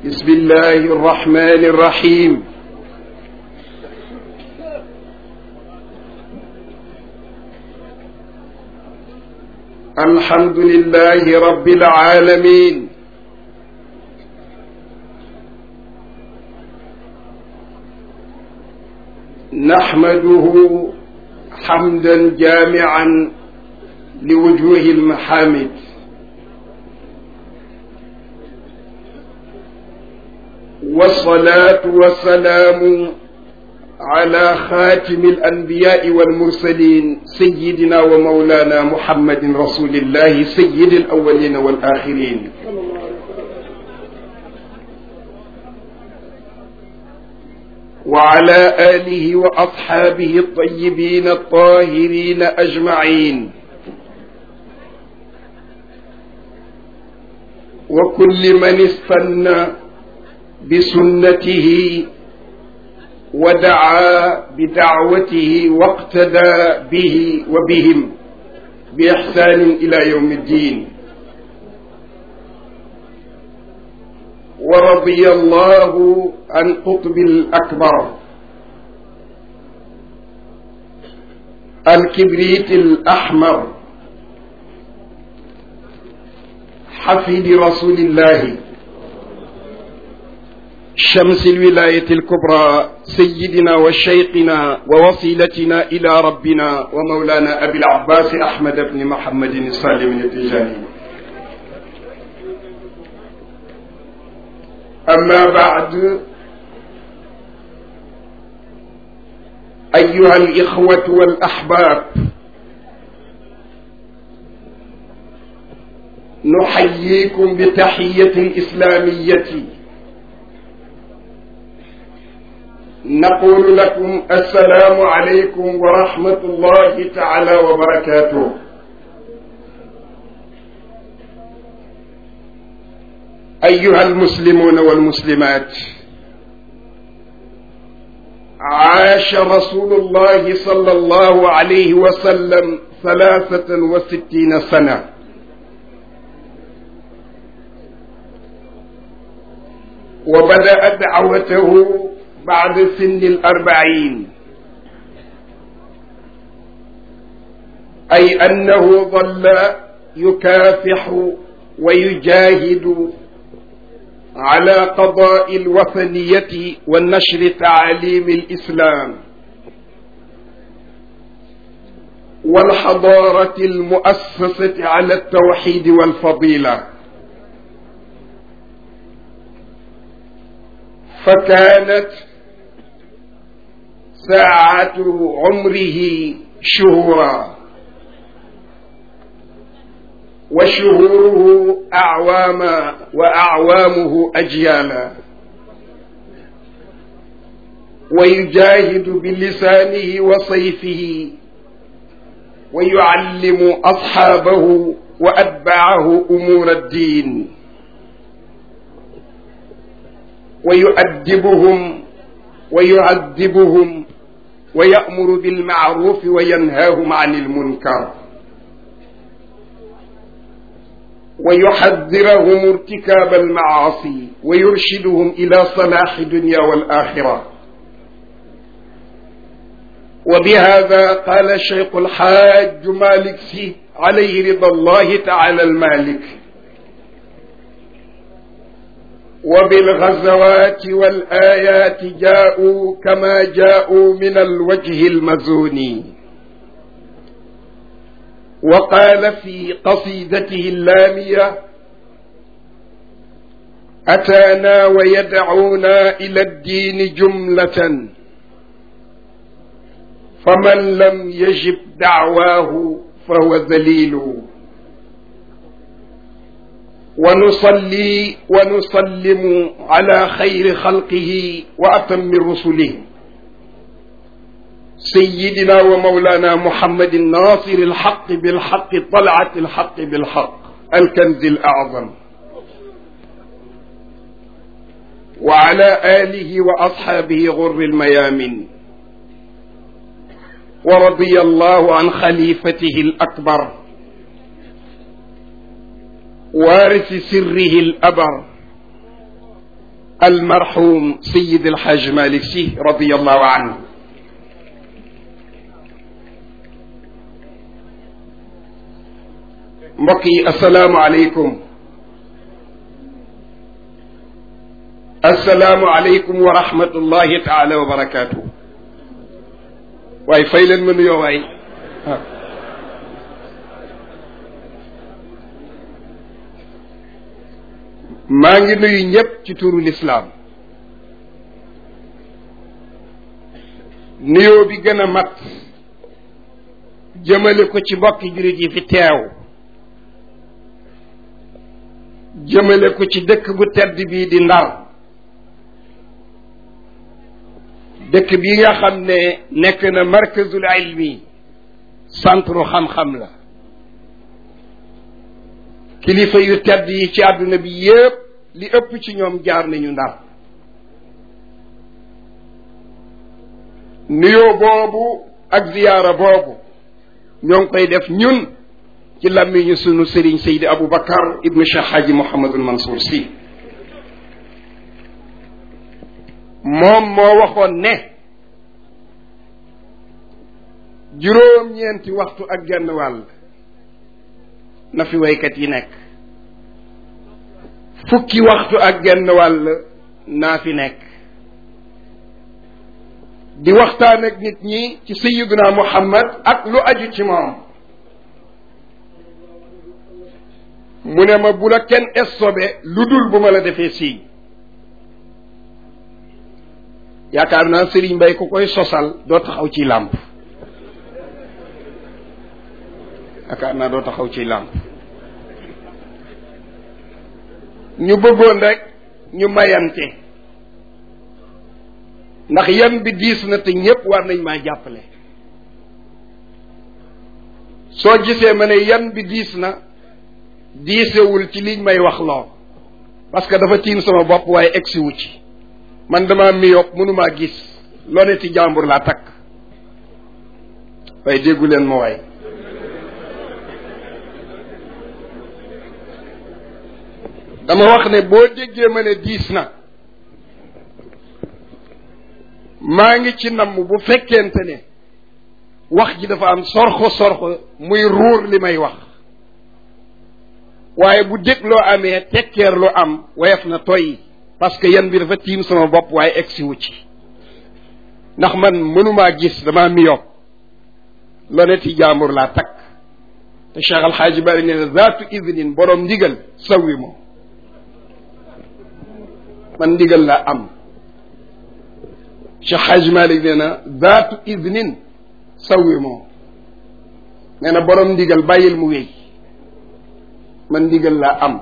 بسم الله الرحمن الرحيم الحمد لله رب العالمين نحمده حمدا جامعا لوجوه المحامد والصلاة والسلام على خاتم الأنبياء والمرسلين سيدنا ومولانا محمد رسول الله سيد الأولين والآخرين وعلى آله وأصحابه الطيبين الطاهرين أجمعين وكل من استنى بسنته ودعا بدعوته واقتدى به وبهم بإحسان إلى يوم الدين ورضي الله عن قطب الأكبر الكبريت الأحمر حفيد رسول الله شمس الولاية الكبرى سيدنا وشيقنا ووصيلتنا إلى ربنا ومولانا أبي العباس أحمد بن محمد السالم التجاني أما بعد أيها الإخوة والأحباب نحييكم بتحية إسلامية نقول لكم السلام عليكم ورحمة الله تعالى وبركاته أيها المسلمون والمسلمات عاش رسول الله صلى الله عليه وسلم ثلاثة وستين سنة وبدأ دعوته بعد سن الأربعين أي أنه ظل يكافح ويجاهد على قضاء الوثنية والنشر تعاليم الإسلام والحضارة المؤسسة على التوحيد والفضيلة فكانت ساعة عمره شهورا وشهوره أعواما وأعوامه أجيالا ويجاهد بلسانه وصيفه ويعلم أصحابه وأتباعه أمور الدين ويؤدبهم ويعذبهم ويأمر بالمعروف وينهاهم عن المنكر ويحذرهم ارتكاب المعاصي ويرشدهم إلى صلاح الدنيا والآخرة وبهذا قال الشيخ الحاج مالك سي عليه رضا الله تعالى المالك وبالغزوات والآيات جاءوا كما جاءوا من الوجه المزون وقال في قصيدته اللامية أتانا ويدعونا إلى الدين جملة فمن لم يجب دعواه فهو ذليل ونصلي ونسلم على خير خلقه وأتم رسله سيدنا ومولانا محمد الناصر الحق بالحق طلعة الحق بالحق الكنز الأعظم وعلى آله وأصحابه غر الميامن ورضي الله عن خليفته الأكبر وارث سره الأبر almarhum sayid alxaaj malik si radiallahu anhu mbokk yi asalaamu aleykum asalaamu aleykum wa rahmatullahi taala wa barakaatu waaye fay leen ma nuyoo waay maa ngi nuyu ñëpp ci turu lislaam nuyoo bi gën a mat jëmale ko ci mbokki jurit yi fi teew jëmale ko ci dëkk bu tedd bii di ndar dëkk bi nga xam ne nekk na markazul ilmi centre xam-xam la kilifa yu tedd yi ci àdduna bi yépp li ëpp ci ñoom jaar nañu ndar nuyoo boobu ak ziyaara boobu ñoo ngi koy def ñun ci làmmiñu sunu sëriñ Seydi Aboubacar ibnu Cheikh Hadji Mouhamadul Mansour si moom moo waxoon ne juróom-ñeenti waxtu ak genn wàll na fi waykat yi nekk fukki waxtu ak genn wàll naa fi nekk di waxtaan ak nit ñi ci sayiduna muhammad ak lu aju ci moom mu ne ma bu la kenn estobe lu dul bu ma la defee sii yaakaar naa sëriñ mbay ku koy sosal doo taxaw ci làmp yaakaar naa doo taxaw ci làmp ñu bëggoon rek ñu mayante ndax yan bi diis na te ñépp war nañ maa jàppale soo gisee ma ne yan bi diis na diisewul ci liñ may wax loo parce que dafa tiim sama bopp waaye egsiwu ci man dama miyop mënumaa gis loo ne ci jàmbur laa takk waaye déggu leen ma waay dama wax ne boo déggee ma ne diis na maa ngi ci namm bu fekkente ne wax ji dafa am sorxo sorxo muy ruur li may wax waaye bu dégloo amee tekkeer lu am woyof na toy parce que yan bi dafa tiim sama bopp waaye egsi wu ci ndax man mënumaa gis damaa miyop loneti jaambur laa takk te Cheikh Alxaaji Bari nee na zaatu idnin borom ndigal sawi moom man ndigal laa am Cheikh Xaaji Malik nee na zaatu idnin sawi moom nee na borom ndigal bàyyil mu wéy man ndigal laa am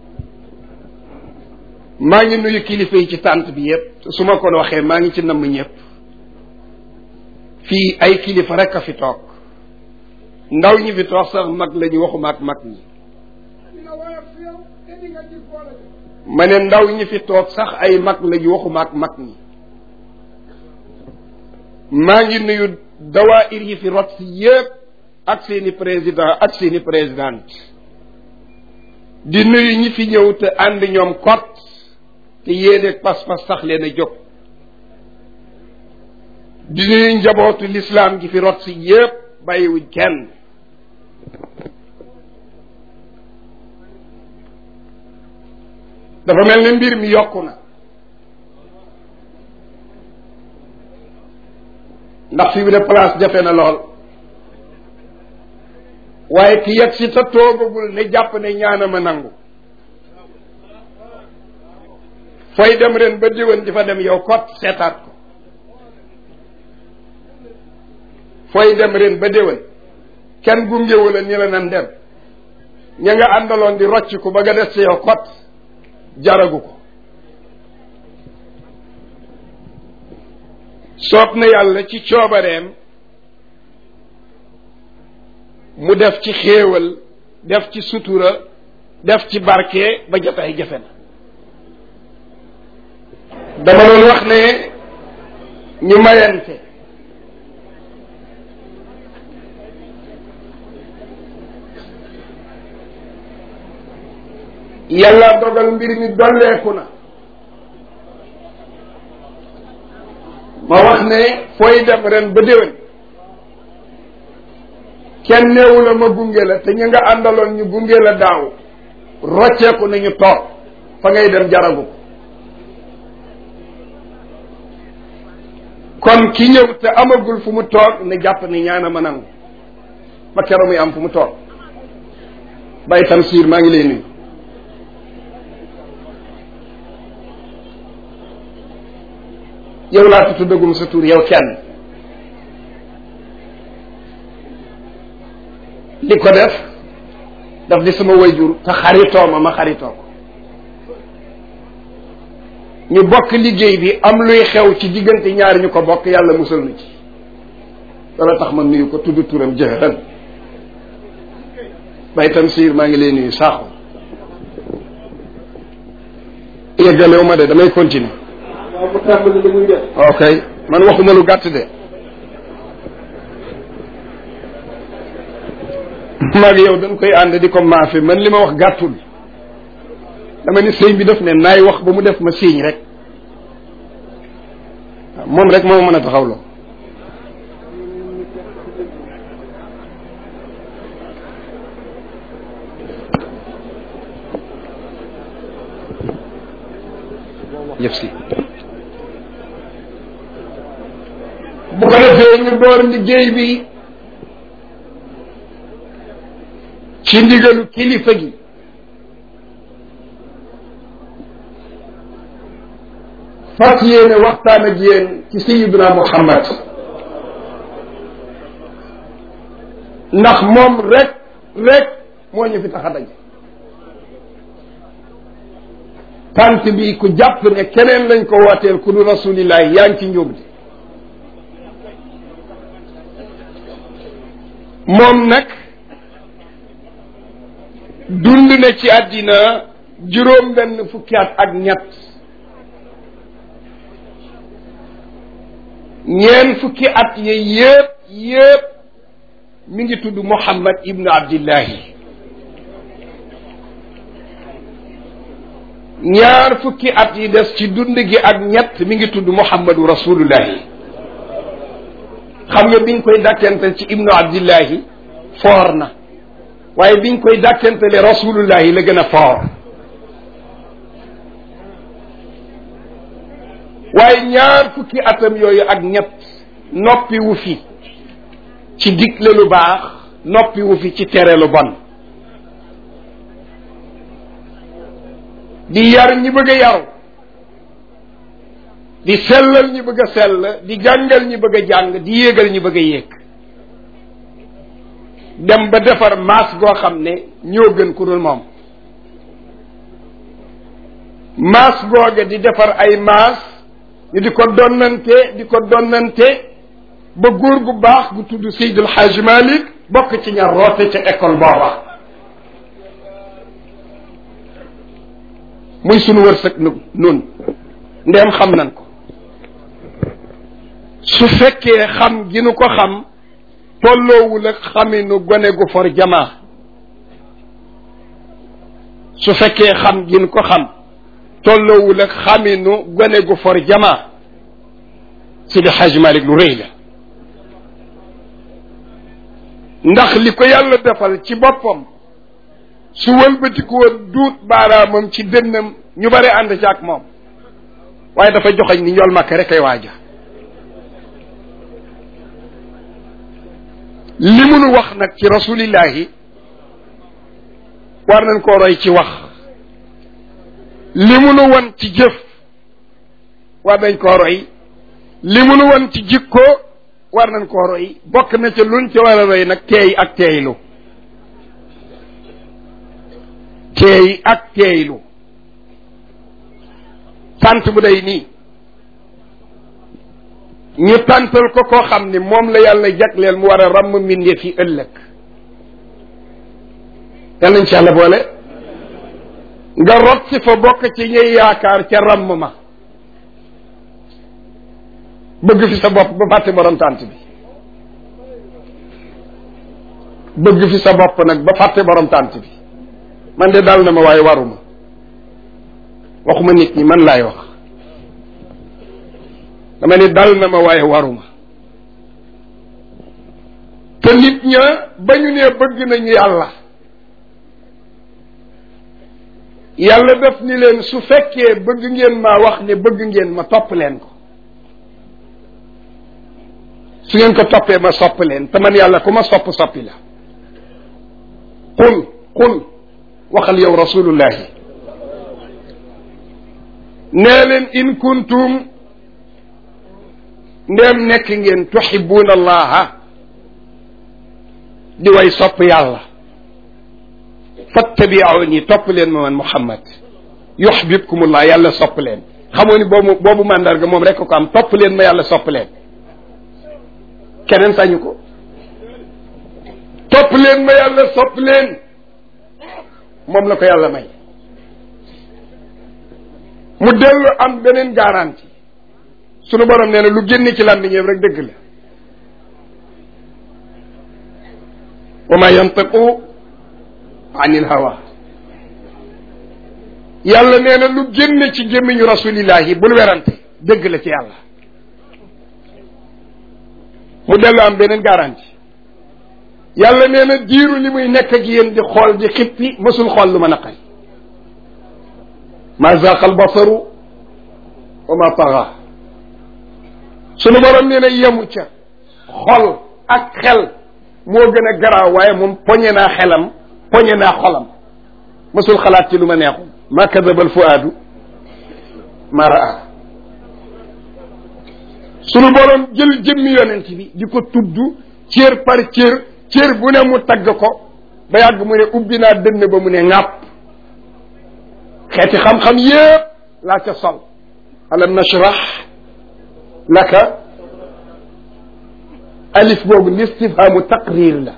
maa ngi nuyu kilifa yi ci tànt bi yépp su ma ko waxee maa ngi ci namm ñëpp fii ay kilifa rek a fi toog ndaw ñi fi toog sax mag la ñu waxuma ak mag ñi ma ne ndaw ñi fi toog sax ay mag la ñu waxuma ak mag ñi maa ngi nuyu dawaayir yi fi rot si yépp ak seeni président ak seeni présidente di nuyu ñi fi ñëw te ànd ñoom kot te yéene pas-pas sax leen a jóg di nuyu njabootu lislaam gi fi rot si yépp bàyyiwuñ kenn dafa mel ne mbir mi yokku na ndax fi mu ne place jafe na lool waaye ki yegg si te toogagul ne jàpp ne ñaanama nangu fooy dem ren ba déwén di fa dem yow kot seetaat ko fooy dem ren ba déwén kenn gungewu la ni la nan dem ña nga àndaloon di rocc ko ba nga des si yow kot jaragu ko soob na yàlla ci coobareem mu def ci xéewal def ci sutura def ci barke ba jotaay jafe na dama doon wax ne ñu mayante yàlla dogal mbir mi dolleeku na ne fooy dem ren ba déwén kenn neewu la ma gunge la te ñu nga àndaloon ñu gunge la daaw rocceeku nañu toog fa ngay dem jaragu kon ki ñëw te amagul fu mu toog ne jàpp ni ñaana ma nangu ba keroog muy am fu mu toog bay Tamsir maa ngi lay nuyu yow laa fi tuddagum sa tur yow kenn li ko def daf di sama wayjur te xaritoo ma ma xaritoo ko ñu bokk liggéey bi am luy xew ci diggante ñaari ñu ko bokk yàlla musal na ci wala tax ma nuyu ko tudd turam jëhëran bay Tamsir maa ngi lay nuyu saaxo yeggalewu ma de damay continuer waaw mu tàmbali li muy def. ok man waxuma lu gàtt de maag yow dañ koy ànd di ko maafe man li ma wax gàttul dama ni sëñ bi def ne naay wax ba mu def ma siiñ rek waaw moom rek moo mën a taxawloo yëf si bu ko defee ñu door liggéey bi ci ndigalu kilifa gi fas yéene waxtaan ak yéen ci sayiduna muhammad ndax moom rek rek moo ñu fi tax a daje tant bi ku jàpp ne keneen lañ ko wooteel ku du rasulillahi yaa ngi ci njóob di moom nag dund na ci àddina juróom benn fukki at ak ñett ñeen fukki at yi yëpp yëpp mi ngi tudd Muhammad ibnu Abdillahi ñaar fukki at yi des ci dund gi ak ñett mi ngi tudd Muhammadu Rasulullahi xam nga biñ koy dàkkental ci ibnu Abdillahi foor na waaye biñ koy dàkkentale Rasulullahi la gën a foor waaye ñaar fukki atam yooyu ak ñett noppi wu fi ci digle lu baax noppi wu fi ci tere lu bon di yar ñi bëgg a yaru di sellal ñi bëgg a sell di jàngal ñi bëgg a jàng di yéegal ñi bëgg a yéeg dem ba defar maas goo xam ne ñoo gën ku dul moom maas googa di defar ay maas ñu di ko donnante di ko donnante ba góor gu baax gu tudd Seydil Hadj Malick bokk ci ñaar roote ca école booba muy sunu wërsëg nu nun ndeem xam nan ko su fekkee xam gi nu ko xam tolloowul ak xaminu gone gu for jamaa su fekkee xam gi nu ko xam tolloowul ak xaminu gone gu for jamaa Sidi Hadj Malick lu rëy la ndax li ko yàlla defal ci boppam su wëlbatiku woon duut baaraamam ci dënnam ñu bare ànd ci ak moom waaye dafa joxañ ni njool makk rek ay waaja li munu wax nag ci rasulillahi war nañ koo roy ci wax li munu wan ci jëf war nañ koo roy li munu wan ci jikko war nañ koo roy bokk na ca luñ ca war a roy nag teey ak teeylu teey ak teeylu tant bu day nii ñu tàntal ko koo xam ni moom la yàlla jagleel mu war a ràmm mbindeef yi ëllëg yal nañ ci yàlla boole nga rot si fa bokk ci ñuy yaakaar ca ràmm ma bëgg fi sa bopp ba fàtte borom tànt bi bëgg fi sa bopp nag ba fàtte borom tànt bi man de dal na ma waaye waruma waxuma nit ñi man laay wax dama ni dal na ma waaye waruma te nit ña ba ñu nee bëgg nañu yàlla yàlla def ni leen su fekkee bëgg ngeen maa wax ne bëgg ngeen ma topp leen ko su ngeen ko toppee ma sopp leen te man yàlla ku ma sopp soppi la qul qul waxal yow rasulullahi nee leen in kuntum ndeem nekk ngeen tuhibuuna allaha di way sopp yàlla fattabiuni topp leen ma man muhammad yuhbibkumullah yàlla sopp leen xamoo ni boobu boobu mandarga moom rek ko am topp leen ma yàlla sopp leen keneen sañu ko topp leen ma yàlla sopp leen moom la ko yàlla may mu dellu am beneen garantie sunu borom nee na lu génn ci làmmiñam rek dëgg la wa ma yantiqu anil hawa yàlla nee na lu génn ci gémmiñu rasulillahi bul werante dëgg la ci yàlla mu dellu am beneen garantie yàlla nee na diiru li muy nekk ak yéen di xool di xippi mësul xool lu ma naqari ma zaqa al basaru wa ma taxa sunu borom nee na yemu ca xol ak xel moo gën a garaaw waaye moom poñe naa xelam poñe naa xolam mësul xalaat ci lu ma neexul ma kadaba al fuaadu ma raa sunu borom jël jëmmi yonent bi di ko tudd cër par cër cër bu ne mu tagg ko ba yàgg mu ne ubbi naa dënn ba mu ne ŋàpp xeeti xam-xam yépp laa ca sol alam nashrah laka alif boobu listifhaamu taqrir la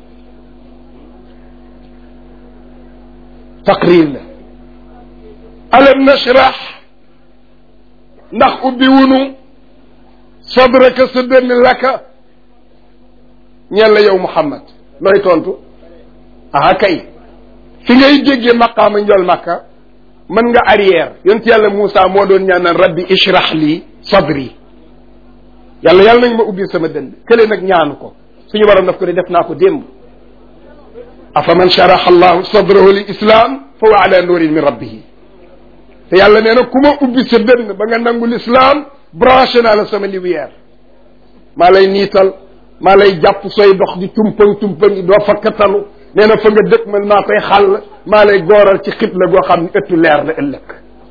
taqrir la alam nashrah ndax ubbi wunu sadraka sa dënn laka ñeen la yow Muhammad looy tontu aha kay fi ngay déggee maqaama njol makka mën nga arrière yonent yàlla Moussa moo doon ñaan naan rabbi ishrah li sadri yàlla yàlla nañ ma ubbi sama dënd kële nag ñaanu ko suñu waroon daf ko ne def naa ko démb afa man sharaha allahu sadrahu lil islam fa huwa ala nurin min rabbihi te yàlla nee na ku ma ubbi sa dënd ba nga nangu l'islam branché naa la sama lumière maa lay niital maa lay jàpp sooy dox di tumpang tumpang doo fakkatalu nee na fa nga dëkk man maa koy xàll maa lay gooral ci xibla goo xam ne ëttu leer la ëllëg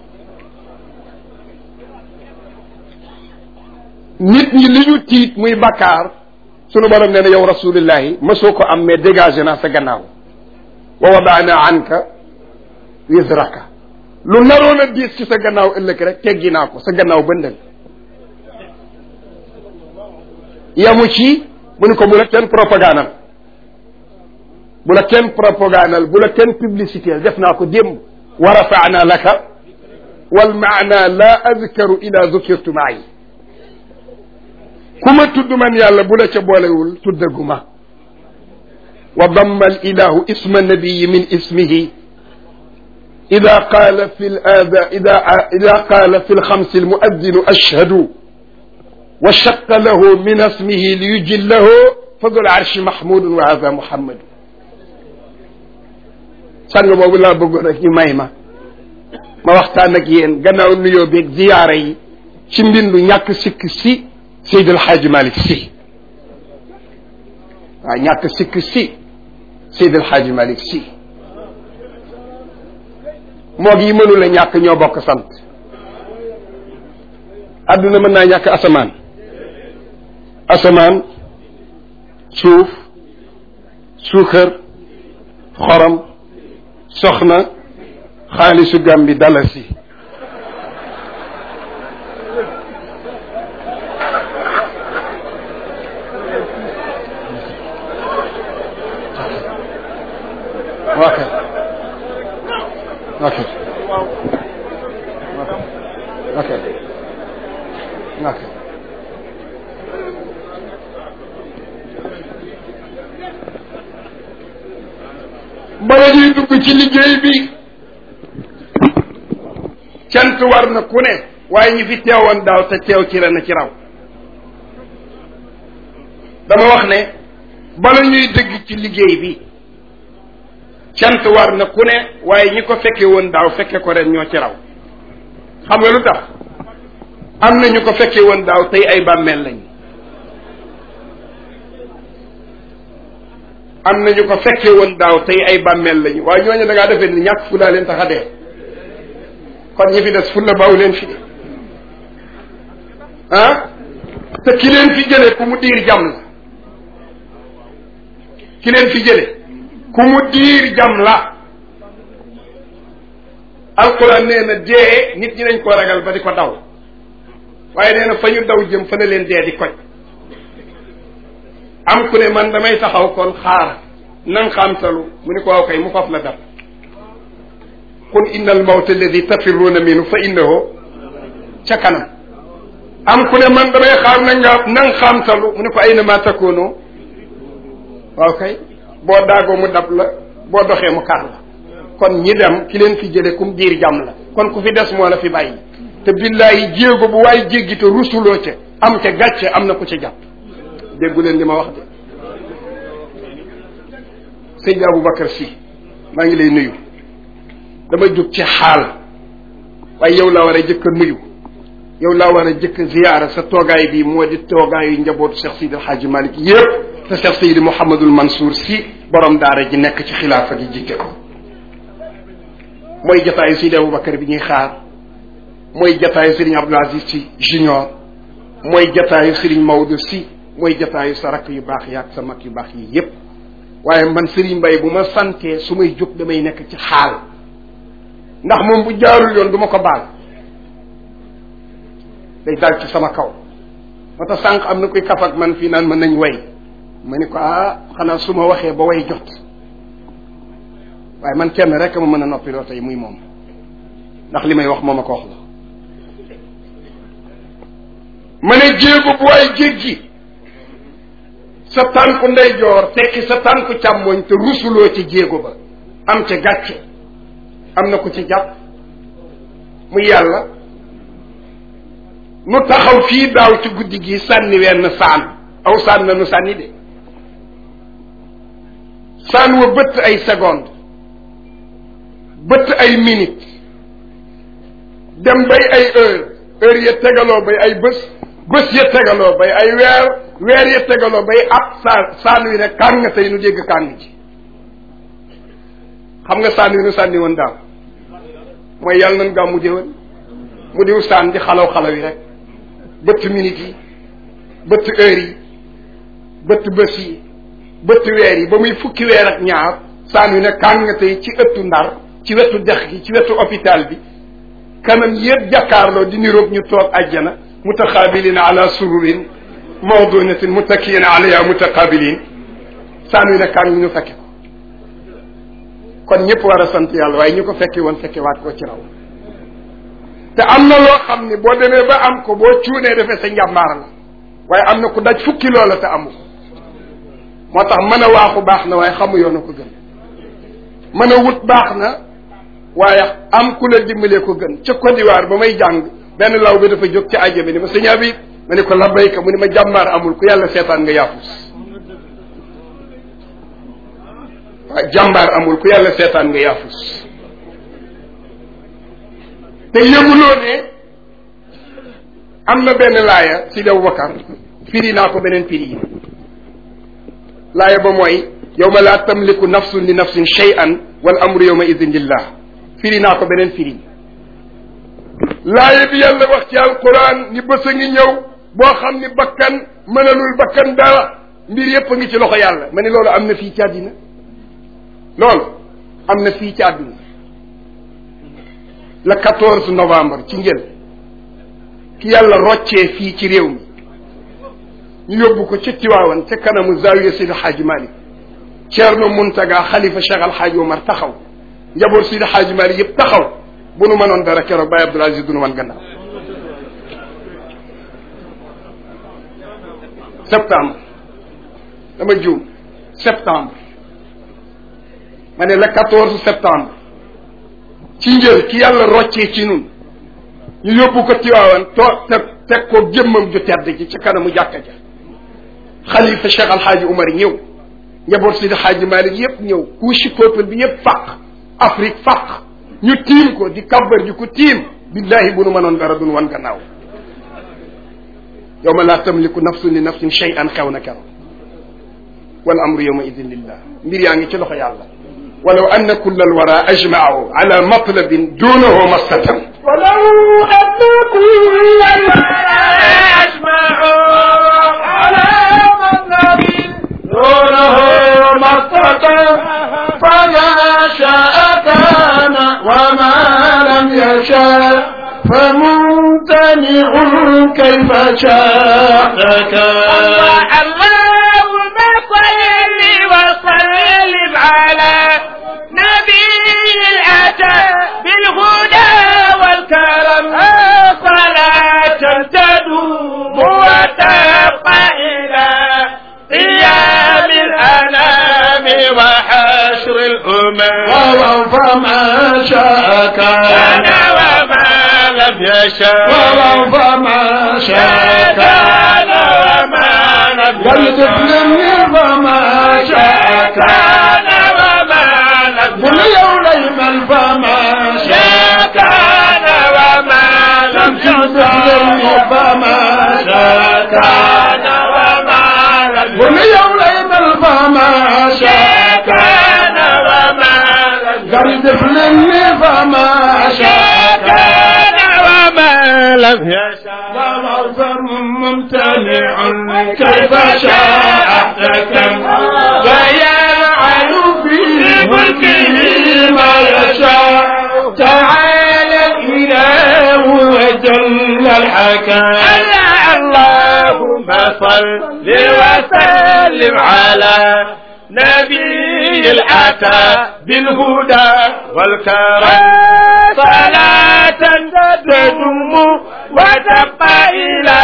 nit ñi li ñu tiit muy bakkaar sunu borom nee na yow rasulillahi mësoo ko am mais dégagé naa sa gannaaw wa wadaana anka wisraka lu naroon a diis ci sa gannaaw ëllëg rek teggi naa ko sa gannaaw bëndal yamu ci mu ne ko bu la kenn propagandal bu la kenn propagandal bu la kenn publicité def naa ko démb wa rafaana laka wal maana la adkaru ila dukirtu maay ku ma tudd man yàlla bu la ca boolewul tuddaguma wa damma al ilahu isma nabiyi min ismihi ida qaala fi l aada ida ida qaala fi lxamsi almuaddinu ashhadu wa shaqa lahu min ismihi li yujillahu fa dul arshi mahmudun wa hada muhammadu sang boobu laa bëggoon rek ñu may ma ma waxtaan ak yéen gannaaw nuyoo beeg ziyaara yi ci mbindu ñàkk sikk si Seydi El Hadji Malick Sy waaw ñàkk sikk si Seydi El Hadji Malick Sy moog yi mënu la ñàkk ñoo bokk sant adduna mën naa ñàkk asamaan asamaan suuf suukar xorom soxna xaalisu Gàmbi dalasi ok ok ok ok bala ñuy dugg ci liggéey bi cant war na ku ne waaye ñi fi teewoon daaw te teew ci ren ci raw dama wax ne bala ñuy dëgg ci liggéey bi cant war na ku ne waaye ñi ko fekke woon daaw fekke ko ren ñoo ci raw xam nga lu tax am na ñu ko fekke woon daaw tey ay bàmmeel lañ am na ñu ko fekke woon daaw tey ay bàmmeel lañu waaye ñooñu da ngaa defee ni ñàkk fu laa leen tax a dee kon ñi fi des fu la baaw leen fi de ah te ki leen fi jële ku mu diir jam la ki leen fi jële ku mu diir jam la alquran nee na dee nit ñi dañ koo ragal ba di ko daw waaye nee na fa ñu daw jëm fa na leen dee di koj am ku ne man damay taxaw kon xaar nan xamtalu mu ni ko waaw kay mu faf la dab qul inna al mawta alladi tafirruuna minhu fa innahu ca kanam am ku ne man damay xaar na nga nan xamtalu mu ne ko ayna ma takoonoo waaw kay boo daagoo mu dab la boo doxee mu kar la kon ñi dem ki leen fi jële kum diir jàmm la kon ku fi des moo la fi bàyyi te billaahi jéego bu waaye jéggi te rusuloo ca am ca gàcce am na ku ca jàpp déggu leen li ma wax de sëñ Aboubacar si maa ngi lay nuyu dama jóg ci xaal waaye yow laa war a jëkk a nuyu yow laa war a jëkk a ziyaara sa toogaay bi moo di toogaayu njabootu Cheikh Sidi El Hadji Malick yépp te Cheikh Sidi Mouhamadul Mansour si borom daara ji nekk ci xilaafa gi jiite ko mooy jataayu Sidi Aboubacar bi ñuy xaar mooy jataayu Serigne Abdoul Aziz si junior mooy jataayu Serigne Maodo si mooy jataayu sa rakk yu baax yi ak sa mag yu baax yi yépp waaye man Serigne Mbaye bu ma santee su may jóg damay nekk ci xaal ndax moom bu jaarul yoon du ma ko baal day dal ci sama kaw moo tax sànq am na koy kaf ak man fii naan mën nañ way ma ni ko ah xanaa su ma waxee ba way jot waaye man kenn rek ma mën a noppiloo tey muy moom ndax li may wax moom a ko wax la ma ne jéego bu waay jéggi sa tànku ndeyjoor tekki sa tànku càmmoñ te rusuloo ci jéego ba am ca gàcce am na ku ci jàpp muy yàlla nu taxaw fii daaw ci guddi gi sànni wenn saan aw saan na nu sànni de saan wa bëtt ay seconde bëtt ay minute dem bay ay heure heure ya tegaloo bay ay bés bés ya tegaloo bay ay weer weer ya tegaloo bay ab saan saan wi ne kàng tey nu dégg kàng ji xam nga saan wi nu sànni woon daaw mooy yàlla nan gaa mu déwén mu diw saan di xalaw xalaw yi rek bëtt minute yi bëtt heure yi bëtt bés yi bëtt weer yi ba muy fukki weer ak ñaar saan wi ne kàng tey ci ëttu ndar ci wetu dex gi ci wetu hôpital bi kanam yëpp jàkkaarloo di niroog ñu toog àjjana mutaxaabiliina ala sururin mawdunatin muttakiina alayha mutaqaabiliin saan wi ne kàng ñu fekke ko kon ñëpp war a sant yàlla waaye ñu ko fekke woon fekke waat ko ci raw te am na loo xam ni boo demee ba am ko boo cuunee defee sa njàmbaar la waaye am na ku daj fukki loola te amu ko moo tax mën a waaxu baax na waaye xamu yoon a ko gën mën a wut baax na waaye am ku la dimbalee ko gën ca Côte d'Ivoire ba may jàng benn law bi dafa jóg ca aja bi ni ma sëñ Habib ma ne ko labbayka mu ni ma jàmbaar amul ku yàlla seetaan nga yaafus waaye jàmbaar amul ku yàlla seetaan nga yaafus te yëguloo ne am na benn laaya Sidi Aboubacar firi naa ko beneen firi yi laaya ba mooy yawma laa tamliku nafsun li nafsin shay'an wal amru yawma idin lillah firi naa ko beneen firi laaya bi yàlla wax ci alquran ni bés a ngi ñëw boo xam ni bakkan mënalul bakkan dara mbir yépp a ngi ci loxo yàlla ma ne loolu am na fii ci àddina loolu am na fii ci àdduna le 14 novembre ci njël ki yàlla roccee fii ci réew mi ñu yóbbu ko ca Tiwaawan ca kanamu zawiya Seydi Hadji Malick Ceerno Muntaga xalifa Cheikh Al Hadji Omar taxaw njaboot Seydi Hadji Malick yëpp taxaw bu nu mënoon dara keroog Baye Abdoul Aziz du nu mën gannaaw septembre dama juum septembre ma ne le 14 septembre ci njël ki yàlla roccee ci nun ñu yóbbu ko Tiwaawan toog teg teg ko jëmmam ju tedd ji ci kanamu jàkka ja xalifa Cheikh Alxaaji Umar ñëw njaboot si Xaaji Malik yëpp ñëw couche peuple bi yëpp fàq Afrique fàq ñu tiim ko di kabbar ji ko tiim billahi bu nu mënoon dara dun wan gannaaw yowma laa tamliku nafsun li nafsin shay'an xew na keroog wal amru yowma idin lillah mbir yaa ngi ci loxo yàlla walaw anna kulla alwara ajma'u ala matlabin dunahu mastatan ولو أن كل الورى أجمعوا على مطلب دونه مسطة فما شاء كان وما لم يشاء فممتنع كيف شاء كان اللهم صل وسلم على نبي الأتى بالهدى والكرم صلاة تدوم وتبقى إلى قيام الأنام وحشر الأمم فما شاء كان وما لم يشاء فما شاء كان وما لم يشاء فما شاء كان وما لم قل يوم فما شاء كان وما لم يشاء فما شاء كان وما لم قل يوم فما شاء كان وما لم قرد فلني فما شاء كان وما لم يشاء ومغفر ممتنع كيف شاء احتكم ويفعل في ملكه ما يشاء تعالى الاله وجل الحكم اللهم صل وسلم على نبي الأتى بالهدى والكرم صلاة تدم وتبقى إلى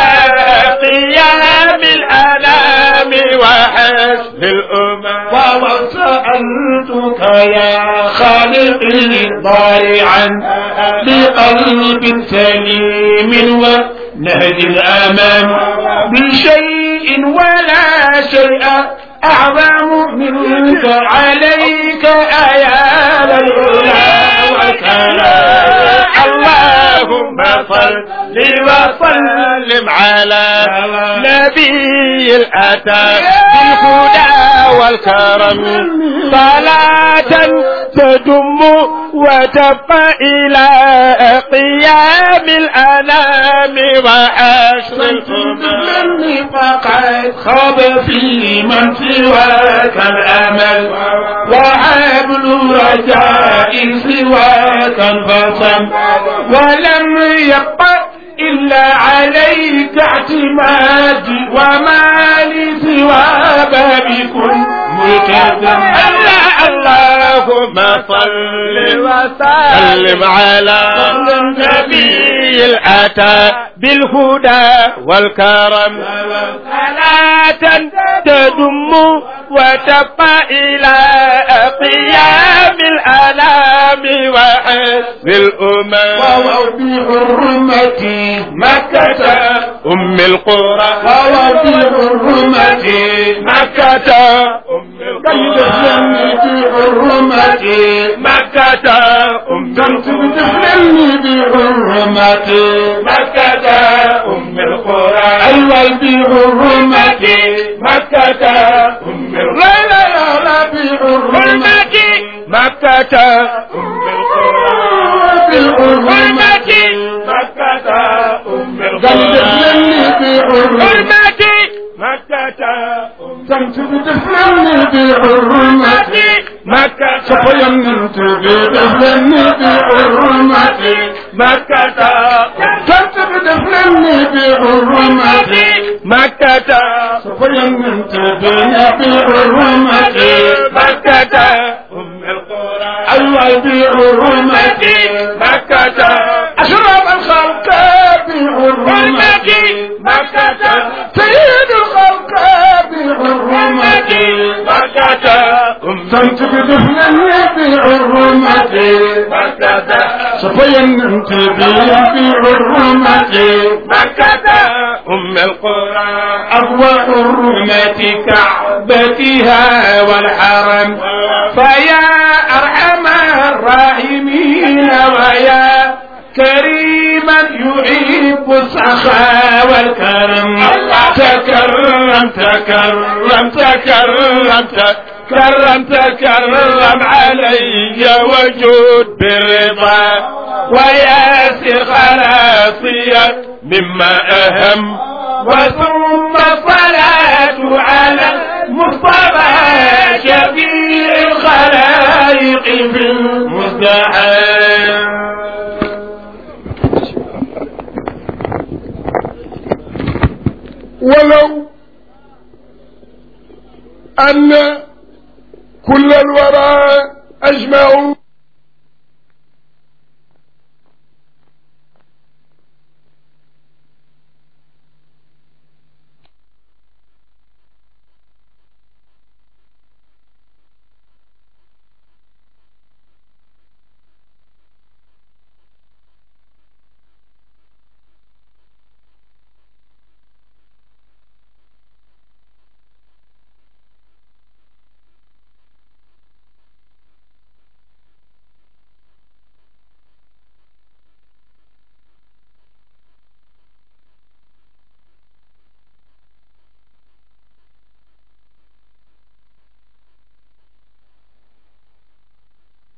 قيام الأنام وحسب الأمم وسألتك يا خالقي ضارعا بقلب سليم ونهج الأمام بشيء ولا شيء أعظم منك عليك أيال العلا والكلام اللهم صل وسلم على نبي الأتى بالهدى والكرم صلاة تدم وتبقى إلى قيام الأنام وحشر الأمم فقد خاب في من سواك الأمل وحبل رجاء سواك انفصم ولم يبقى إلا عليك اعتمادي وما لي سوى بابكم ملتزم الله اللهم صل وسلم على النبي الأتى بالهدى والكرم صلاة تدم وتبقى إلى قيام الأنام وحسب الأمم بحرمتي مكة أم القرى بحرمتي مكة أم القرى بحرمتي مكة أم القرى بحرمتي مكة أم القرى أيوة بحرمتي مكة أم القرى لا لا لا بحرمتي مكة أم القرى بحرمتي مكة أم القرى بحرمتي مكة كنت بتفلني بحرمتي مكة سفينت بتفلني بحرمتي مكة كنت بتفلني بحرمتي مكة سفينت بحرمتي مكة أم القرى أيوة بحرمتي مكة أشرف الخلق بحرمتي مكة سيد الخلق بحرمتي مكة أم كنت بدفنني بحرمتي مكة صفين بحرمة مكة أم القرى أقوى حرمة كعبتها والحرم فيا أرحم الراحمين ويا كريما يحب السخاء والكرم تكرم تكرم تكرم تكرم تكرم علي وجود بالرضا وياسر خلاصيا مما أهم وثم الصلاة على المصطفى شفيع الخلائق في المزدحم ولو أن كل الورى أجمعوا